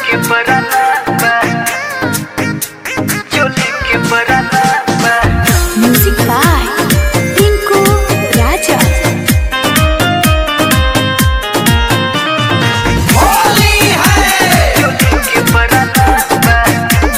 के बराबर चोली के बराबर Music by Tinku Raja. चोली के बराबर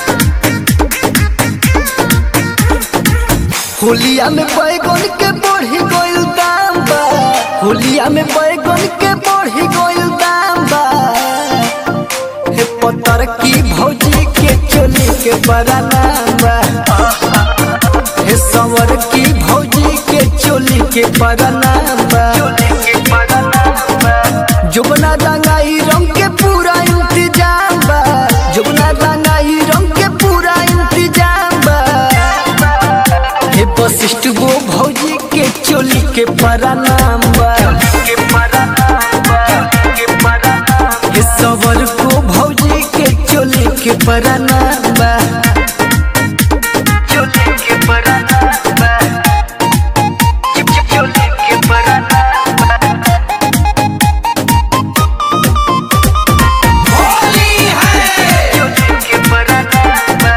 होलिया में बैगन के बढ़ी गइल दाम बा होलिया में बैगन के बढ़ी गइल दाम बा हे पतर की भौजी के चोली के बड़ा नाम बा हे सवर की भौजी के चोली के बड़ा नाम बा चोली के बराबर जुगना रंगाई रंग के पूरा इंतजाम बा जुगना रंगाई रंग के पूरा इंतजाम बा हे वशिष्ठ गो भौजी के चोली के बड़ा नाम बा के बराबर के बराबर हे सवर को भौजी के चोली के बड़ा नाम बा चोली के बराबर चिप चिप चोली के बराबर चोली के बराबर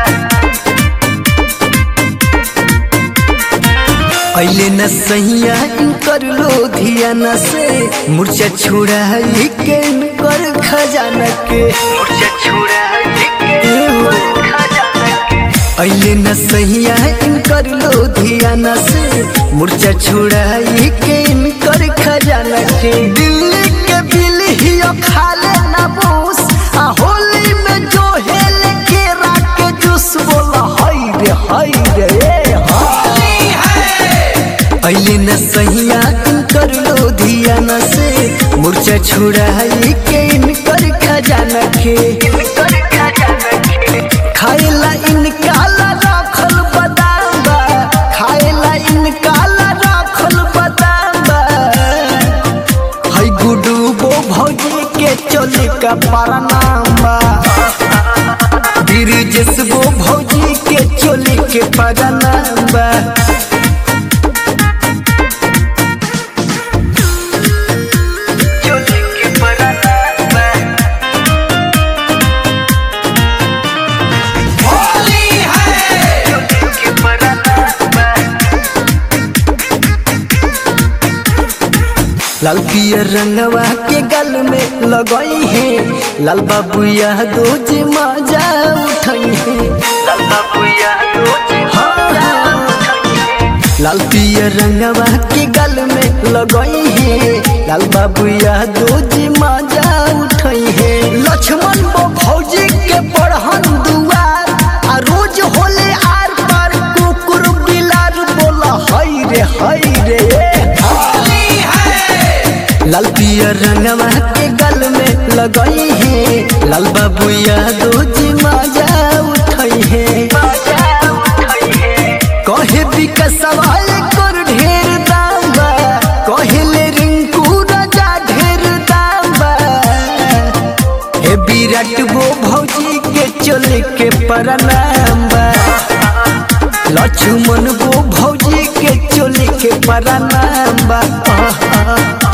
पहले न सहिया कर लो धियाना से मूर्छा छुड़ा के कर खजाना के मुझे छुड़ा के खजाना के अले न सहिया इनकर लो धियाना से मूर्छा छुड़ाई के इनकर खजाना के दिल्ली के बिल ही खाले ना बूस आ होली में जो हेल के राके जूस बोला हाय रे हाय रे ए अले न सहिया इनकर लो धियाना से मूर्छा छुड़ाई के इनकर खजाना के कर खजाना के खाएला इनकाला राखल बदाम बा खाएला इनकाला राखल बदाम बा हई गुडू बो भौजी के चोली का परनाम बा गिरिजेश बो भौजी के चोली के परनाम बा चोली के बराबर चोली के बराबर लाल पियर रंगवा के गल में लगई है लाल बाबू यह दो जी मजा उठई है लल्ला बुया रोज लाल पियर रंगवा के गल में लगई है लाल बाबू यह दो जी मजा उठई है लक्ष्मण बो भौजी के पढ़न दुआर आ रोज होले आर पार कुकुर बिलार बोला हई रे हई रे लाल पियर रंगवा के गल में लगई है लाल बाबू यह दो जी मजा उठई है कहे विकसवा कर ढेर दाम बा कहले रिंकू राजा ढेर दाम बा हे विराट गो भौजी के चोली के परनाम बा लक्ष्मण गो भौजी के चोली के परनाम बा आहा।